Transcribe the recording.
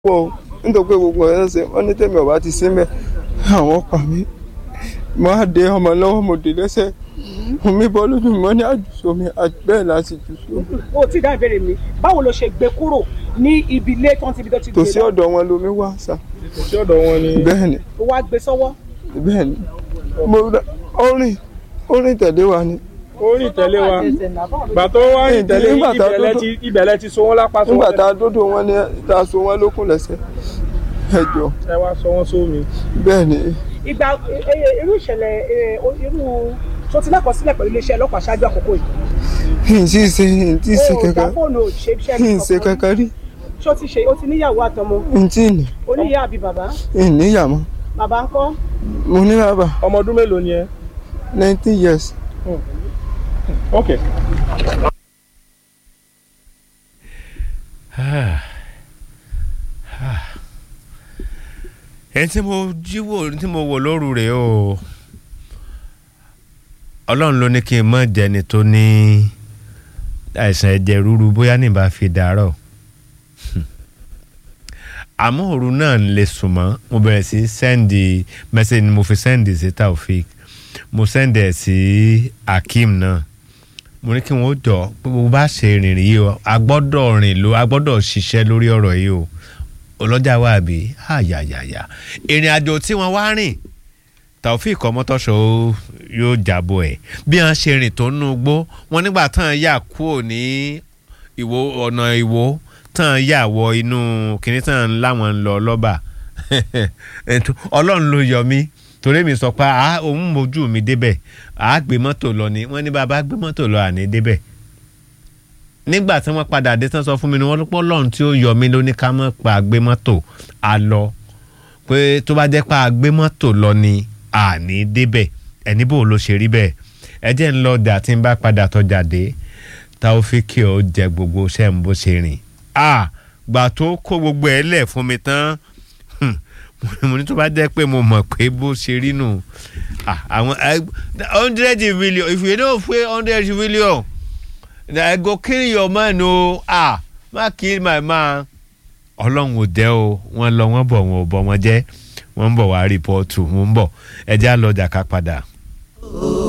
pọ̀ o nítorí pé gbogbo ẹ̀ ń ṣe wọ́n ní tèmi ọ̀bá ti sí mẹ́ àwọn pa mí mo á de ọmọ lọ́wọ́ mo dé lẹ́sẹ̀ mi bọ́ lójú mi wọ́n ní àjùsọ mi bẹ́ẹ̀ la sì jù sọ. o ti dá ìbéèrè mi báwo ló ṣe gbé kúrò ní ibi ilé tó ń ti ibi tó ti gbé tòsí ọ̀dọ̀ wọn lomi wá sà sí ọ̀dọ̀ wọn ni. bẹ́ẹ̀ ni o wá gbé sọ́wọ́ bẹ́ẹ̀ ni mo rà orin orin tẹ̀lé wa ni ó rìn tẹ̀lé wa gbà tó wá rìn tẹ̀lé Nígbà tá a ibẹ̀lẹ̀ tó- ti ibẹ̀lẹ̀ ti so wọ́n lápá so nígbà wọ́n tá a dódò wọn ni tá a so wọn lókun lẹ́sẹ̀ ẹ jọ ẹ wá sọ wọ́n sómi. bẹ́ẹ̀ ni ìgbà e- e- irú ìṣẹ̀lẹ̀ e, o- irú tó ti lákọsílẹ̀ pẹ̀lú iléeṣẹ́ ọlọ́pàá ṣáájú àkókò yìí n tí ì ṣe n tí ì ṣe o ò dá kankan fóònù ò ṣe iṣẹ́ n ṣe kankan rí ṣé o ti ṣe o ti níyàwó àtọmọ n tí ì ní oníyà àbí bàbá n níyà mọ́ bàbá ń kọ́ mo ní bàbá ọmọ ọdún mélòó ni ẹ. nineteen years ok. ẹni tí mo jíwò tí mo wò lóru rèé o ọlọ́run ló ní kí n mọ̀ jẹni tó ní àìsàn ẹ̀jẹ̀ ríru bóyá níbà fi dàárọ̀ àmọ́ òru náà ń lè sùn mọ́ mo bẹ̀rẹ̀ sí sẹ́ndì mẹ́sẹ̀gì ni mo fi sẹ́ndì sí Taofik mo sẹ́ndì ẹ̀ sí Akeem náà mo ní kí wọ́n jọ pé bó bá ṣe rìnrìn yìí o a gbọ́dọ̀ rìn ló a gbọ́dọ̀ ṣiṣẹ́ lórí ọ̀rọ̀ yìí o ọlọ́jà wà bí àyàyàyà ìrìn àjò tí wọ́n wá rìn Taofik ọmọtọ́ṣọ yóò jábọ̀ ẹ̀ bí wọ́n ṣe rìn tó nú gbó wọn nígbà tán yà kúrò ní ìwò ọ̀nà ìwò tán yà wọ inú kìnní tán láwọn ń lọ lọ́ba Ètò- ọlọ́run ló yọ mí torí mi sọ pé à òun mojú mi débẹ̀ à á gbé mọ́tò lọ ni wọ́n ní bàbá gbé mọ́tò lọ àní débẹ̀ nígbà tí wọ́n padà dé tán sọ fún mi ni wọ́n lọ́pọ̀ lọ́run tí ó yọ mí ló ní ká mọ́ pa gbé mọ́tò a lọ pé tó bá jẹ́ pa gbé mọ́tò lọ ni àní débẹ̀ ẹni bò ló ṣe rí bẹ́ẹ̀ ẹ jẹ́ ń lọ dà tí ń bá padà tọ́jà dé Taofik ó jẹ gbogbo iṣẹ́ ń bó ṣe rìn a gbà tó kó gbogbo ẹ̀ lẹ̀ fún mi tán hmm, mo ní tó bá jẹ́ pé mo mọ̀ pé bó ṣe rí nù ah, àwọn hundred million if you no pay hundred million I go kill your man o ah má kill my man ọlọ́run ò jẹ́ o wọ́n lọ wọ́n bọ̀ wọ́n ò bọ̀ wọ́n jẹ́ wọ́n ń bọ̀ wá rìpọ́ọ̀tù wọ́n ń bọ̀ ẹjẹ́ àlọ́jà ká padà.